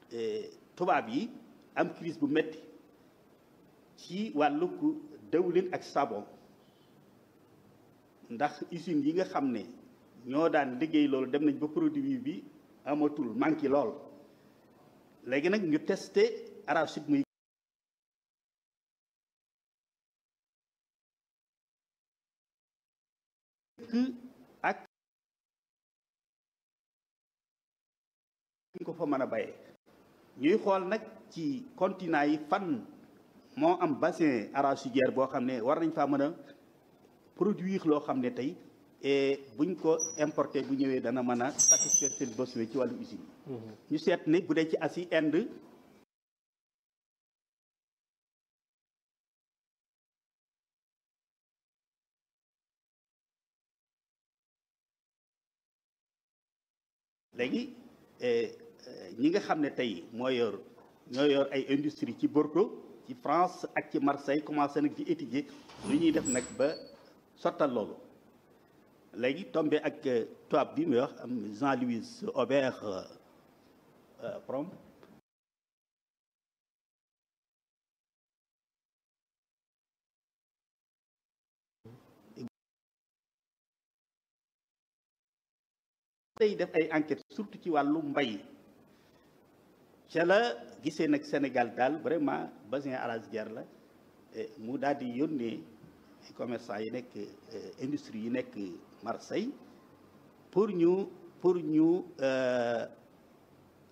tubaab yi am crise bu metti ci wàllug dëwlin ak savon ndax usines yi nga xam ne ñoo daan liggéey loolu dem nañ ba produit bi amatul manqué lool léegi nag ñu testé arachide muy ak ñu ko fa mën a bayee ñuy xool nag ci continent yi fan moo am bassin arachidière boo xam ne war nañ faa mën a produire loo xam ne tey et buñ ko importé bu ñëwee dana mën a satisfaire seen besoin ci wàllu usine ñu seet ne bu dee ci Asie Inde léegi ñi nga xam ne tey moo yor ñoo yor ay industrie ci Bordeaux ci France ak ci Marseille commencé nag ci étudier lu ñuy def nag ba sottal loolu léegi tombé ak tubaab bi muy wax am Jean-Louis Aubert Prom tey def ay enquête surtout ci wàllu mbay ca la gisee nag Sénégal daal vraiment bassin arachidière la mu daal di yónnee commerçant yi nekk industrie yi nekk Marseille pour ñu pour ñu